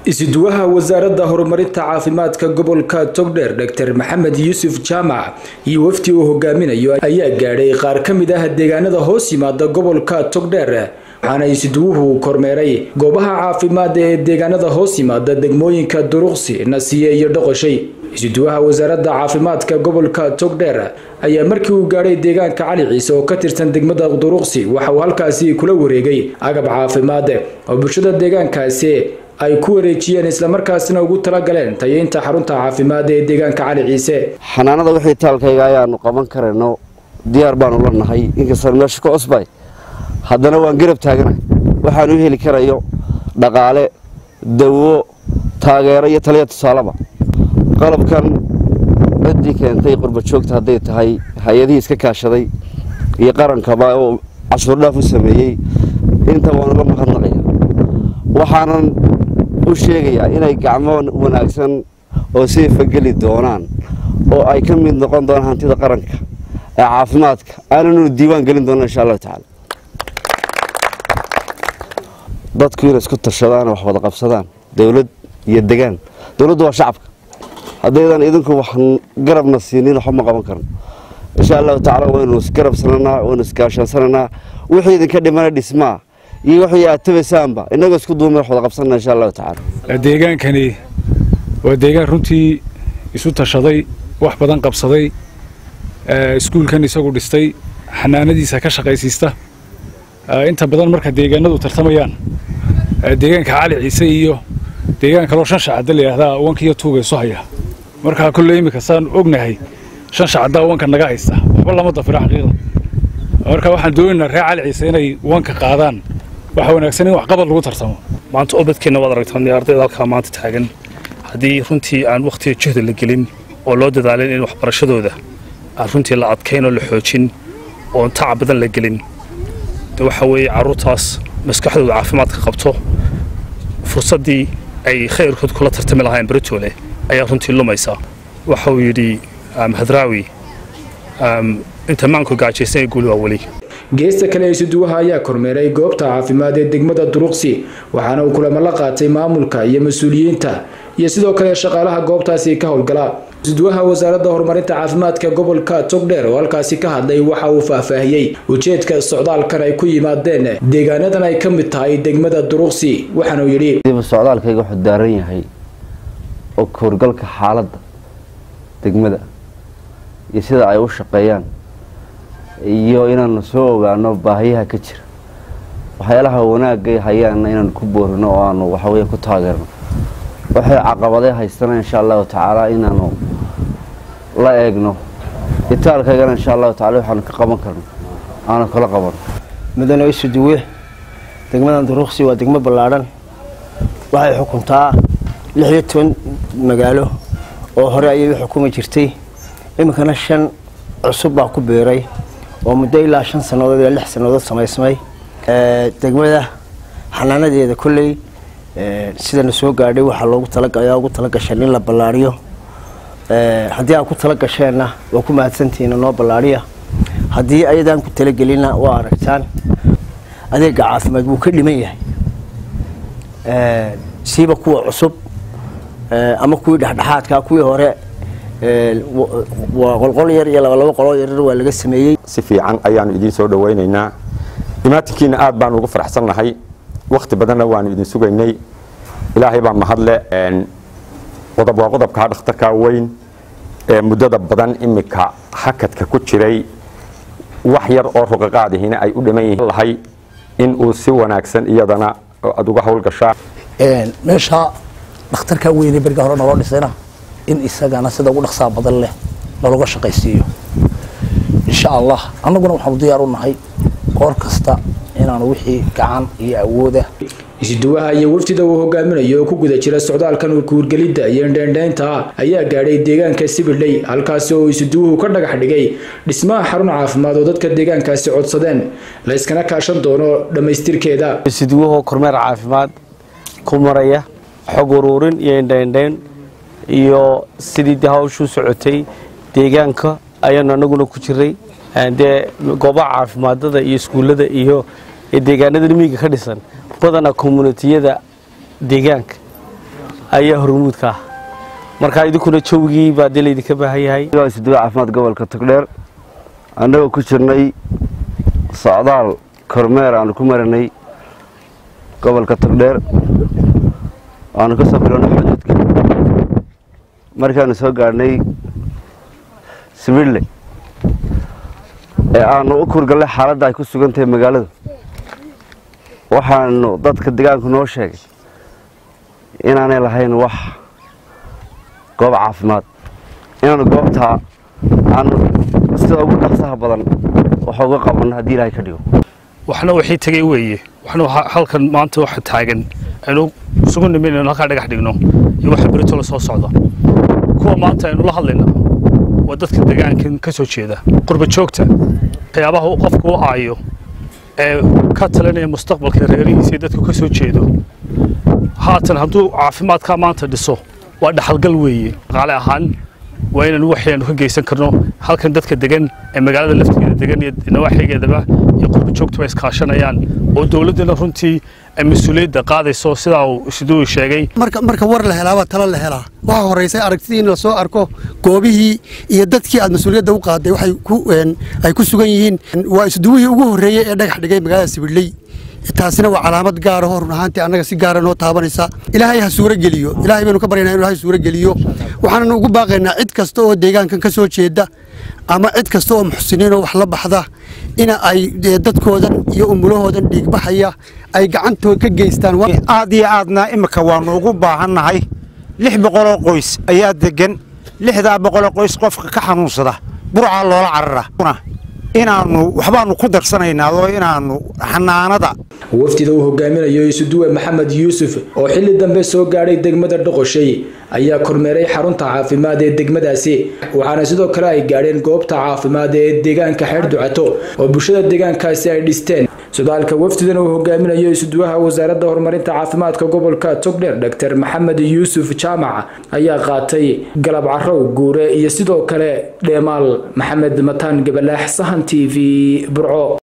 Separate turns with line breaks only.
isuduwaha wasaaradda horumarinta caafimaadka gobolka togdheer dr maxamed yuusuf jaamac iyo wafdi uu hogaaminayo ayaa gaadhay qaar ka mid ah deegaanada hoos yimaada gobolka togdheer waxaana isuduwuhu kormeeray goobaha caafimaad ee deegaanada hoos yimaada degmooyinka duruqsi nasiye iyo dhoqoshay isuduwaha wasaaradda caafimaadka gobolka togdheer ayaa markii uu gaadhay deegaanka cali ciise oo ka tirsan degmada duruqsi waxa uu halkaasi kula wareegay agab caafimaad oo bulshada deegaankaasi ay ku wareejiyeen islamarkaasina ugu talagaleen tayeynta xarunta caafimaad ee deegaanka cali ciise
xanaanada wixii taalkayga ayaanu qaban karayno diyaar baanu la nahay inkastaan meesha ka cusbay haddana waan garab taaganahay waxaan u heli karayo dhaqaale dawo taageero iyo taliya tusaaleba qalabkan ciddii keentay qurbajoogta hadday tahay hay-adihii iska kaashaday iyo qarankaba oo cashuurdhaaf u sameeyey inta waanu la mahadnaqaya waxaanan u sheegayaa inay gacmo wanaagsan oo seefa geli doonaan oo ay ka mid noqon doonaan hantida qaranka ee caafimaadka aananu diiwaan gelin doona insha allahu tacaala dadku inay isku tashadaan wax wada qabsadaan dowlad iyo degaan dowladdu waa shacabka haddaydan idinku wax garabna siinin waxba ma qaban karno insha allahu tacaala waynu isgarabsananaa waynu iskaashansananaa wixii idinka dhimana dhismaa iyo wixii aad tabaysaanba innagoo isku duuma wax wada qabsanana insha allahu tacaala
deegaankani waa deegaan runtii isu tashaday wax badan qabsaday iskuulkan isagu dhistay xanaanadiisa ka shaqaysiista inta badan marka deegaanadu tartamayaan deegaanka cali ciise iyo deegaan kaloo shan shacadda layidhaahdaa wanka iyo tuuga isu haya markaa kolley iminka saan ognahay shan shacaddaa wanka naga haysta waxba lama dafiro xaqiiqda marka waxaan doonaynaa reer cali ciise inay wanka qaadaan waxa wanaagsan in waxqabad lagu tartamo
maanta ubadkeenna waad aragtaan ardayda halkaa maanta taagan haddii runtii aan wakhtiga juhda la gelin oo loo dadaalin in waxbarashadooda aan runtii la adkayn oo la xoojin oon tacab badan la gelin de waxa weeye carruurtaas maskaxdooda caafimaadka qabto fursaddii ay khayrkood kula tartami lahaayeen beritoole ayaa runtii lumaysa waxa uu yidhi hadraawi inta maanku gaajaysan ee guuli waa weli
geesta kale isuduwaha ayaa kormeeray goobta caafimaad ee degmada duruqsi waxaana uu kulamo la qaatay maamulka iyo mas-uuliyiinta iyo sidoo kale shaqaalaha goobtaasi ka howlgala isuduwaha wasaaradda horumarinta caafimaadka gobolka togdheer oo halkaasi ka hadlay waxa uu faahfaahiyey ujeedka socdaalkan ay ku yimaadeen deegaanadan ay ka mid tahay degmada duruqsi waxaanuu yidhi
socdaalkayga wuxuu daaran yahay oo kahorgalka xaaladda degmada iyo sida ay u shaqeeyaan iyo inaanu soo ogaano baahiyaha ka jira waxyaalaha wanaagay hayaanna inaanu ku boorino oo aanu waxaweya ku taageerno waxay caqabadee haystana insha allahu tacaala inaanu la eegno itaalkaygana insha allahu tacala waxaanu ka qaban karno aanu kala qabano
mudane isuduwe degmadan duruqsi waa degmo ballaadhan waxay xukuntaa lix iyo toban magaalo oo hore ayay u xukumi jirtay iminkana shan cusub baa ku biiray oo muddo ilaa shan sannadood ilaa lix sannadood samaysmay degmada xanaanadeeda kolley sidana soo gaadhay waxaa loogu talayaa ugu talagashan in la ballaariyo haddii aad ku tala gasheenna waa ku mahadsantihiin noo ballaariya haddii ayadaan ku talagelinna waa aragtaan adeega caafimaad wuu ka dhiman yahay siiba kuwa cusub ama kuwii dhexdhexaadka kuwii hore waa qolqol yar iyo labalabo qoloo yarar waa laga sameeyey
si fiican ayaanu idiin soo dhawaynaynaa imaatinkiina aad baanu ugu faraxsannahay wakhti badanna waanu idin sugaynay ilaahay baa mahadle qodob waa qodobkaa dhakhtarka weyn ee muddada badan iminka hakadka ku jiray wax yar oo ruqaqaadihina ay u dhiman yihiin lahay in uu si wanaagsan iyadana aad uga howlgashaa
meesha dhakhtarka weyne beriga hore naloo dhisayna in isagana sida ugu dhaqsaa badan leh naloga shaqaysiiyo insha allah annaguna waxaanu diyaar u nahay goor kasta inaanu wixii gacan iyo awooda
isuduwaha iyo wafdida uu hogaaminayo oo ku guda jira socdaalkan urkuurgelidda iyo indheendheynta ayaa gaadhay deegaanka sibidley halkaasi oo isuduwuhu ka dhagax dhigay dhismaha xarun caafimaad oo dadka deegaankaasi codsadeen la yskana kaashan doono dhammaystirkeeda
isuduwahoo kormeer caafimaad ku maraya xog uruurin iyo indheendheyn iyo sidii de hawshuu socotay deegaanka ayaanu anaguna ku jiray dee goobaha caafimaadada iyo iskuullada iyo deegaanada miyiga ka dhisan badanaa communitiyada deegaanka ayaa hormuudka ah marka idinkuna jawgii baa dee laydinka baahan yahay
isuduwa caafimaad gobolka togdheer annagoo ku jirnay socdaal kormeer aanu ku maranay gobolka togdheer aanu ka soo bilownay xuduudka markaanu soo gaadhnay sibidle ee aanu u kurgallay xaaladda ay ku sugan tahay magaaladu waxaanu dadka degaanku noo sheegay inaanay lahayn wax goob caafimaad inaanu goobtaa aanu sida ugu dhaqsaha badan waxa uga qabanno haddii ilaahay ka dhigo
waxna waxay tegay weeye waxna halkan maanta waxa taagan aynu isugu nimin inaynu halkaa dhagax dhigno iyo waxa berito la soo socda kuwa maanta aynu la hadlayna waa dadka degaankan ka soo jeeda qurba joogta waxyaabaha uu qofku u aayo ee ka talinaya mustaqbalka reerihiisa iyo dadku ka soo jeedo haatan hadduu caafimaadkaa maanta dhiso waa dhaxalgal weeye dhaqaale ahaan waa inaan waxaynu ka geysan karno halkan dadka degan ee magaalada laftigeeda degan iyo nawaaxigeedaba iyo qurba joogtuba iskaashanayaan oo dowladduna runtii ay mas-uuliyadda qaadayso sidaa uu siduu sheegay
marka marka war la helaaba talo la helaa waxaa horeysay aragtidii in lasoo arko goobihii iyo dadkii aad mas-uuliyadda u qaaday waxay ku ay ku sugan yihiin waa isduwihii ugu horreeyey ee dhagax dhigay magaalada sibidley taasina waa calaamad gaara oo run ahaantii annaga si gaara noo taabanaysa ilaahay ha suuro geliyo ilaahay baynu ka baryaynaa inu ilahay suuro geliyo waxaananu ugu baaqaynaa cid kasta oo deegaankan ka soo jeeda ama cid kasta oo muxsiniin oo wax la baxda ina ay dadkoodan iyo umulahoodan dhiigbaxaya ay gacantood ka geystaan
aad iyo aadna imika waannu ugu baahannahay lix boqoloo qoys ayaa deggan lixdaa boqoloo qoys qofka ka xanuunsada burcaa loola carara inaannu waxbaannu ku darsanaynaa oo inaannu xanaanada
wafdida uu hogaaminayo isuduwe maxamed yuusuf oo xilli dambe soo gaadhay degmada dhoqoshay ayaa kormeeray xarunta caafimaad ee degmadaasi waxaana sidoo kale ay gaadheen goobta caafimaad ee deegaanka xeer ducato oo bulshada deegaankaasi ay dhisteen sodaalka wafdidan uu hogaaminayo isuduwaha wasaaradda horumarinta caafimaadka gobolka togdheer dr maxamed yuusuf jaamac ayaa qaatay galab carow guure iyo sidoo kale dheemaal maxamed mataan gabalaax sahan t v burco